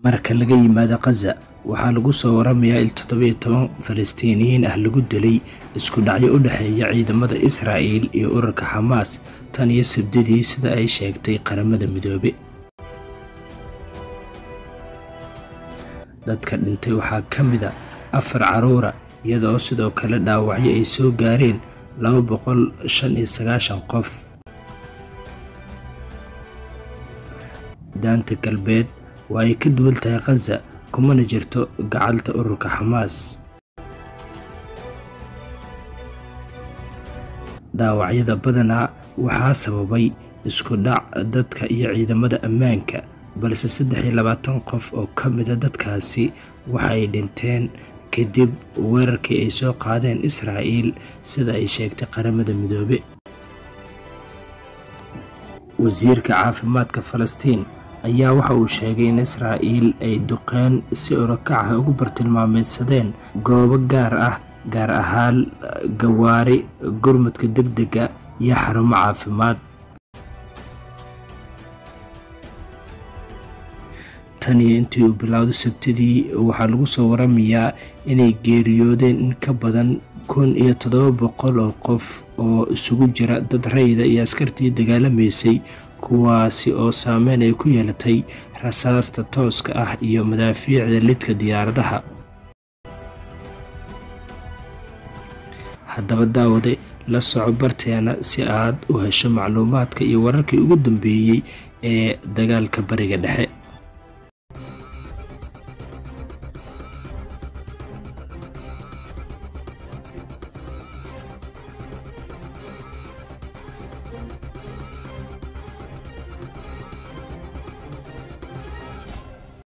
marka laga yimaado khaza waxaa lagu soo waramayaa il toddobiyo toban falastiiniyiin ah lagu dilay isku dhacyo u dhexeeya ciidamada israa'il iyo ururka xamaas tan iyo sabdidii sida ay sheegtay qaramada midoobe dadka dhintay waxaa ka mid a afar caruura iyadoo sidoo kale dhaawacyo ay soo gaareen laba boqol shan iyo sagaashan qof daanta galbeed waa ay ka duwan tahay khaza kumana jirto gacalta ururka xamaas dhaawacyada badanaa waxaa sababay isku dhac dadka iyo ciidamada ammaanka balse saddex iyo labaatan qof oo ka mida dadkaasi waxa ay dhinteen kadib weerarkii ay soo qaadeen israa'iil sida ay sheegtay qaramada midoobe wasiirka caafimaadka falastiin ayaa waxa uu sheegay in israa'iil ay duqeen si orokac ah ugu bartilmaameedsadeen goobo gaar ah gaar ahaan gawaari gurmudka degdega iyo xarumo caafimaad tan iyo intii uu bilowday sabtidii waxaa lagu soo waramayaa inay geeriyoodeen in ka badan kun iyo toddoba boqol oo qof oo isugu jira dad rayida iyo askartii dagaalamaysay kuwaasi oo saameyn ay ku yeelatay rasaasta tooska ah iyo madaafiicda lidka diyaaradaha haddaba daawade la soco barteena si aad u hesho macluumaadka iyo wararkii ugu dambeeyey ee dagaalka bariga dhexe